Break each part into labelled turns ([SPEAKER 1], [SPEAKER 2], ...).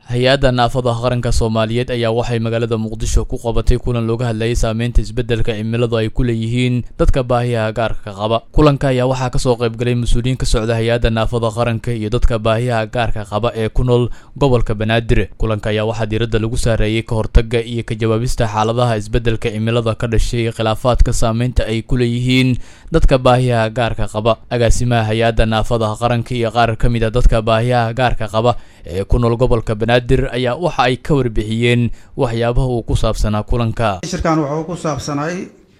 [SPEAKER 1] hay-adda naafada qaranka soomaaliyeed ayaa waxay magaalada muqdisho ku qabatay kulan looga hadlayay saameynta isbeddelka cimiladu ay ku leeyihiin dadka baahiyaha gaarka qaba kulanka ayaa waxaa kasoo qaybgalay mas-uuliyiin ka socda hay-adda naafada qaranka iyo dadka baahiyaha gaarka qaba ee ku nool gobolka banaadir kulanka ayaa waxaa diiradda lagu saareeyey ka hortagga iyo ka jawaabista xaaladaha isbeddelka cimilada ka dhashay khilaafaadka saameynta ay ku leeyihiin dadka baahiyaha gaarka qaba agaasimaha hay-adda naafada qaranka iyo qaar ka mid a dadka baahiyaha gaarka qaba ee ku nool gobolka banaadir ayaa waxa ay ka warbixiyeen waxyaabaha uu ku saabsanaa kulanka
[SPEAKER 2] shirkan wuxuu ku saabsanay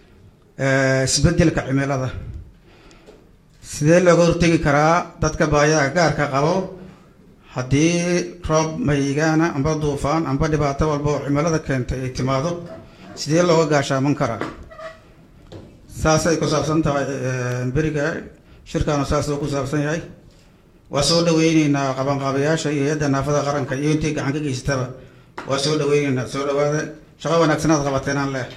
[SPEAKER 2] isbeddelka cimilada sidee looga hortegi karaa dadka baahiyaha gaarka qabo haddii roob mayigaana amba duufaan amba dhibaato walba oo cimilada keentay ay timaado sidee looga gaashaaman karaa saasay ku saabsan tahay beriga shirkaanu saas uu ku saabsan yahay waa soo dhaweyneynaa qabanqaabayaasha iyo hay-adda naafada qaranka iyo intii gacan ka geysataba waa soo dhaweyneynaa soo dhawaada shaqo wanaagsanaad qabateenaan leh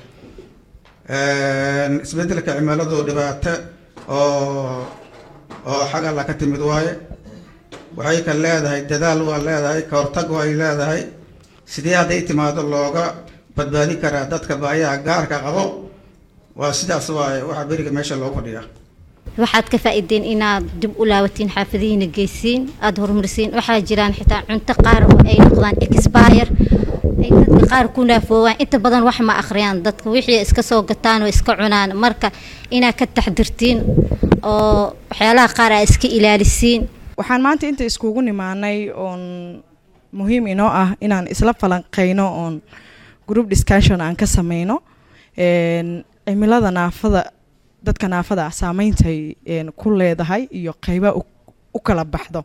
[SPEAKER 2] isbeddelka cimiladu dhibaato oo oo xag alla ka timid waaye waxay ka leedahay dadaal waa leedahay ka hortag way leedahay sidee hadday timaado looga badbaadi karaa dadka baayaha gaarka qabo waa sidaas waaye waxaa beriga meesha loogu fadhiyaa
[SPEAKER 3] waxaad ka faa-ideen inaad dib u laabatiin xaafadihiina geysiin aada horumarisiin waxaa jiraan xitaa cunto qaar oo ay noqdaan expire ay dadka qaar ku naafoowaan inta badan wax ma akhriyaan dadka wixii iska soo gataan oo iska cunaan marka inaad ka taxdirtiin oo waxyaalaha qaar aa iska ilaalisiin
[SPEAKER 4] waxaan maanta inta iskugu nimaanay oon muhiim inoo ah inaan isla falanqeyno oon group discussion aan ka sameyno cimilada naafada dadka naafada ah saameyntay ku leedahay iyo qeyba u kala baxdo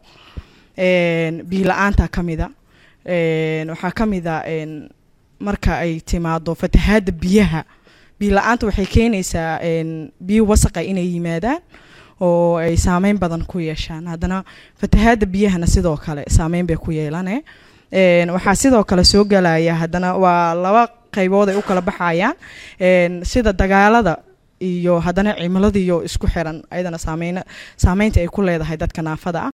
[SPEAKER 4] biila-aanta kamida waxaa kamida marka ay timaado fatahaada biyaha biila-aanta waxay keenaysaa biyo wasaqa inay yimaadaan oo ay saameyn badan ku yeeshaan haddana fatahaada biyahana sidoo kale saameyn bay ku yeelane waxaa sidoo kale soo galaya haddana waa laba qeybood ay u kala baxayaan sida dagaalada iyo haddana cimiladiiyo isku xiran ayadana saameyn saameynta ay ku leedahay dadka naafada ah